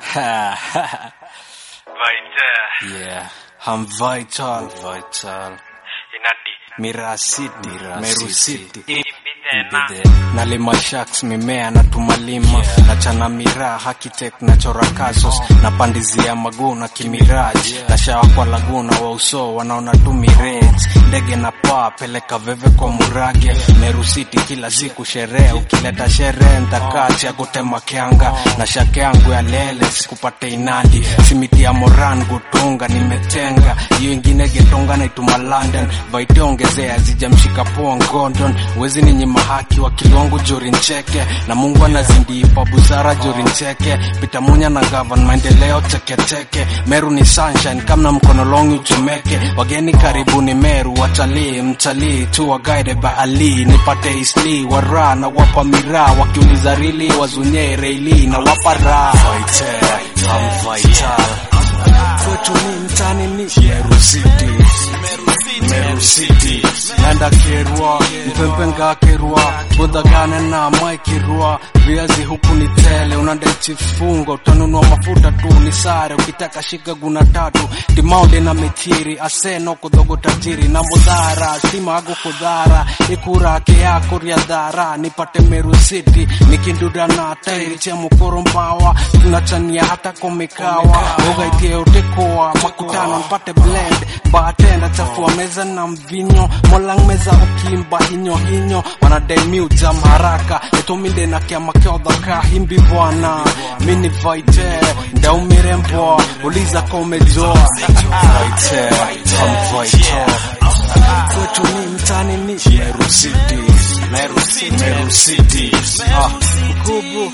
Vital. yeah, I'm vital, vital. Inadi. Mira City, Meru City. Ibidena. nalima shaks mimea na tumalima nachana miraa hakitek na chora kasos na pandizia maguna kimiraji na shawa kwa laguna wa uso wanaona tu mirage ndege na paa peleka veve kwa murage merusiti kila siku sherehe ukileta sherehe ntakati ya kutema kyanga na shake yangu ya lele sikupate inadi simiti ya moran gutunga nimetenga hiyo ingine getonga naituma london vaiteongezea zijamshika poa ngondon wezi ni nyima haki wa kilwangu juri ncheke na mungu anazindiipa busara juri ncheke pitamunya na gavan maendeleo teketeke meru ni sunshine kamna mkono longi uchomeke wageni karibuni meru watalii mtalii tu wagaide baali nipate isli wara na wapa miraa wakiuliza rili wazunye reili na wapa raha Vital, I'm vital. kwetu ni mtani ni meru city Meru City Nanda kerwa Mpempenga kerwa Budagane na mai kerwa Viazi huku ni tele Unanda chifungo Utanunua mafuta tu ni sare Ukitaka shika guna tatu Timaude na mechiri Aseno kudogo tajiri Na mudhara Sima ago kudhara Ikura ke yako riadhara Nipate Meru City Nikinduda na tairi Chemu korombawa Tunachania hata komikawa Ugaitie utekoa Makutano mpate blend Bartender chafua meza na mvinyo molang meza ukimba hinyo hinyo wanadai miujam haraka etominde na kiama kiodhaka himbi bwana mini vaite ndaumire mbwa uliza komejoa vaite am vaite kwetu ni mtani ni Meru City Meru City Meru City ah kubu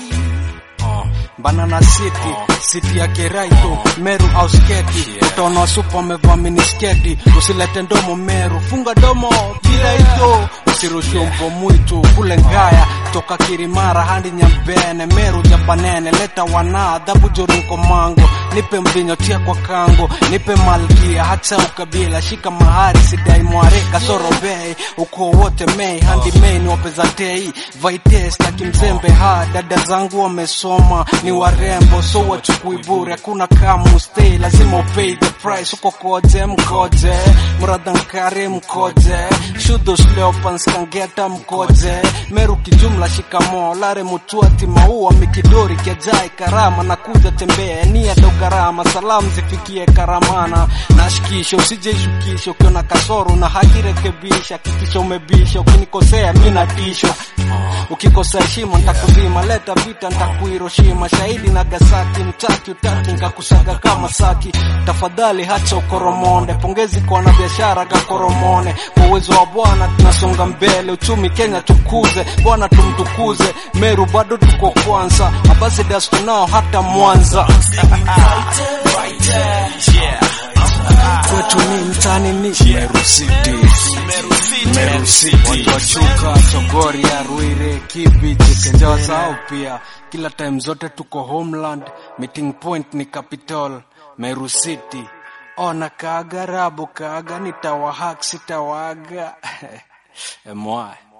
Banana City, city ya Keraito, Meru au sketi. Utaona supa amevaa minisketi, usilete ndomo Meru, funga domo Kiraito, usirushe mpo mwitu kule Ngaya, toka Kirimara hadi Nyambene, Meru Japanene, leta wana adhabu jorunko mango, nipe mvinyo tia kwa kango, nipe malkia hata ukabila, shika mahari sidai mware kasoro bei, uko wote mei handi mei ni wapeza tei, vaite staki mzembe ha, dada zangu wamesoma ni warembo so wachukui bure hakuna kamu stay lazima upay the price uko koje mkoje mradhankari mkoje shudos leopans kangeta mkoje meru kijumla shikamo lare mutuati maua mikidori kejai karama na kuja tembea nia do gharama salamu zifikie karamana nashikisha usijeishukisha ukiona kasoro na hakirekebisha kikisha umebisha ukinikosea mi natishwa ukikosa heshima ntakuzima leta vita ntakuhiroshima shahidi nagasaki mtaki utaki nkakusaga kama saki tafadhali hacha ukoromonde pongezi kwa wanabiashara gakoromone kwa uwezo wa bwana tunasonga mbele uchumi kenya tukuze bwana tumtukuze meru bado tuko kwanza abasidas tunao hata mwanza kwetu ni mtani ni Meru City Meru City watu wa Chuka, Chogoria, Ruire, Kibich, Kenjawa sao pia kila time zote tuko homeland meeting point ni capital Meru City ona kaga rabu kaga nitawahak sitawaga emwae